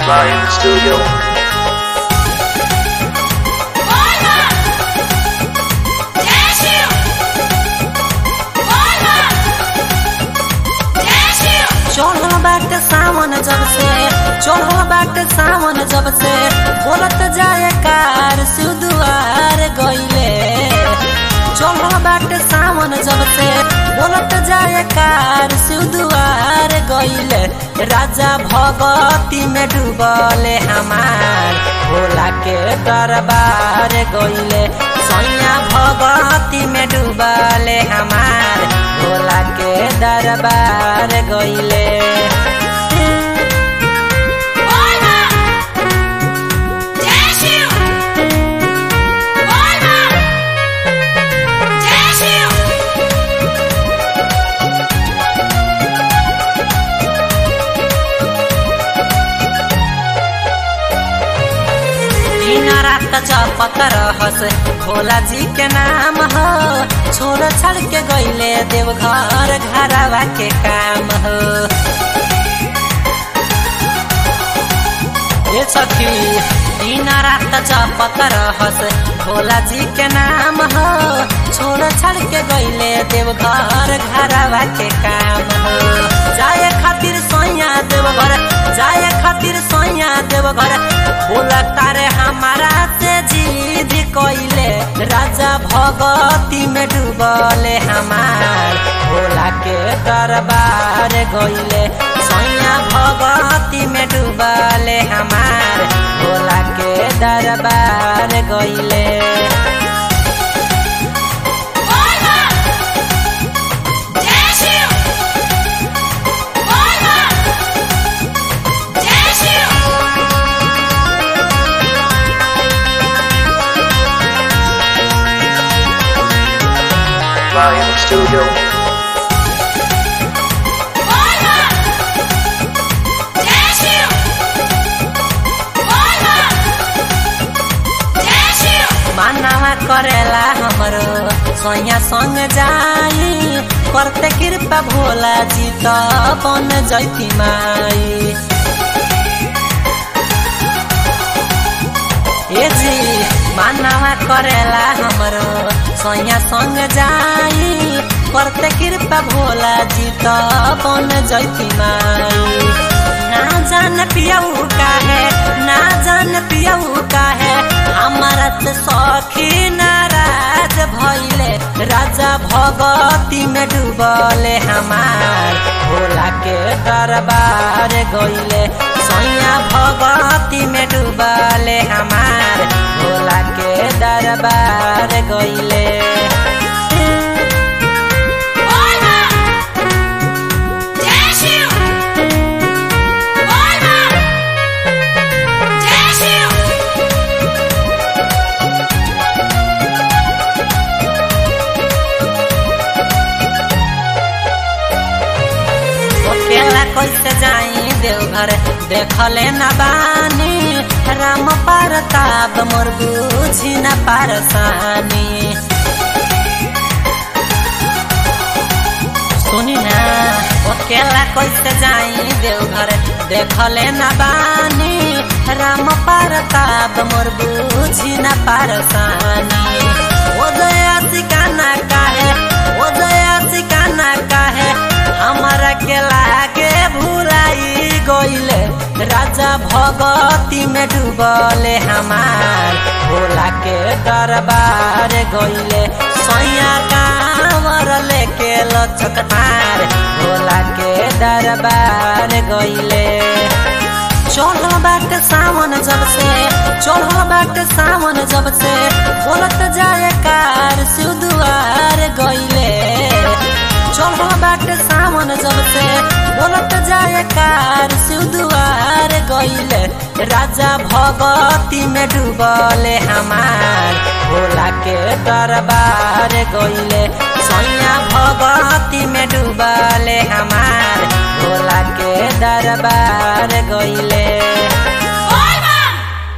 Lion Studio. चढ़ल बाटे सावन जब से चढ़ल बाटे सावन जब से बोलत जाए कार सुदुआर गइले चढ़ल बाटे सावन जब से बोलत जाए कार सुदुआर गइले राजा भगती में डूबले हमार भोला के दरबार गइले सैया भगती में डूबले हमार भोला के दरबार गइले दिन रात जपत रहस भोला जी के नाम हो छोड़ छाड़ के गइले देवघर घरवा के काम हो ये सखी दिन रात जपत रहस भोला जी के नाम हो छोड़ छाड़ के गइले देवघर घरवा के काम हो जाए खातिर सोया देवघर जाए खातिर सोया देवघर बोला तारे हमारा से जीद कइले राजा भगती में डूबले हमार भोला के दरबार गइले सैया भगती में डूबले हमार भोला के दरबार गइले Lion Studio. मानवा करेला हमरो सोया संग जाई करते कृपा भोला जी त बन जैती माई ए जी मानवा करेला हमरो सोया संग जाई करते कृपा भोला जी त बन जैती माई ना जान पियऊ का है ना जान पियऊ का है हमारा त सखी नाराज भइले राजा भगती में डूबले हमार भोला के दरबार गइले सैया भगती में डूबले हमार भोला के दरबार गइले अकेला कैसे जाई देवघर देखले न बानी राम परताप मोर बुझी न पारसानी सुनी ना अकेला कैसे जाई देवघर देखले न बानी राम परताप मोर बुझी न पारसानी ओ दया सिकाना काहे ओ दया सिकाना काहे हमारा के लागे भुलाई गइले राजा भगती में डूबले हमार भोला के दरबार गइले सैया कांवर लेके लचकतार भोला के दरबार गइले चढ़ल बाटे सावन जब से चढ़ल बाटे सावन जब से बोलत जाए कार सुदुआर गइले चढ़ल बाटे सावन जब से बोलत जाए कार सुदुआर गइले राजा भगती में डूबले हमार भोला के दरबार गइले सैया भगती में डूबले हमार भोला के दरबार गइले